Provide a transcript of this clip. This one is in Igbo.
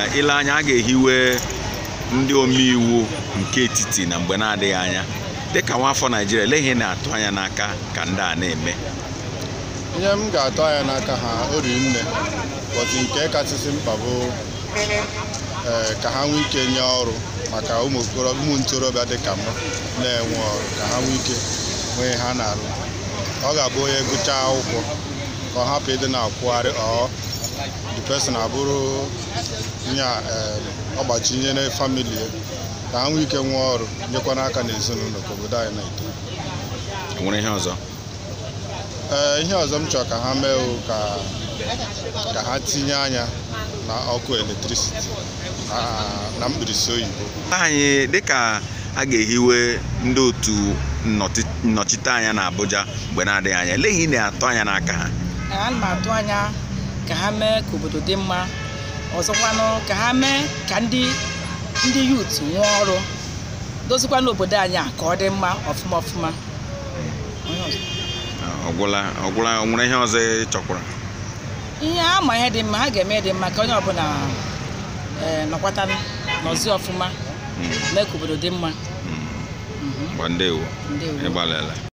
ile anya a ga-ehiwe ndị omeiwu nke etiti na mgbe na-adịghị anya dịka nwaafọ naijiria ele ihe na-atụ anya n'aka ka ndị a na-eme ihe m ga-atụ anya n'aka ha ori nne bọtụ nke kachasị mkpa bụ ee, ka ha nwee ike nye ọrụ maka ụmụ okoro- ụmụ ntorobịa dị ka m na-enwe ọrụ ka ha nwee ike nwee ha na-arụ ọ ga-abụ onye gụchaa akwụkwọ ka ọ hapụ ịdị na-akwụgharị ọ the person abụrụ nye a, em, ọgbachi nye na famili ya ka ha nwee ike nwee ọrụ nyekwana aka n'ezinụlọ ka obodo anyị na-eto nwere ihe ọzọ ee ihe ọzọ m chọrọ ka ha mee wụ ka ka ha tinye anya na ọkụ eletrisiti na- na mkpirisi oyibo anyị dịka a ga-ehiwe ndị otu nnọchi- nnọchiteanya na Abuja mgbe na-adịghị anya ele ihe ị na-atụ anya n'aka ha ana m atụ anya ka ha mee ka obodo dị mma ọzọkwanụ ka ha mee ka ndị ndị yut nwee ọrụ dozikwana obodo anyị a ka ọ dị mma ọfụma ọfụma Onye ọzọ? ọgwụla ọgwụla o nwere ihe ọzọ ị chọkwara ihe ha ma ihe dị mma ha ga-eme dị mma ka onye ọbụla ee, nọkwata nọzi ọfụma mee ka obodo dị mma gba ndewo ndewo ịgbalịla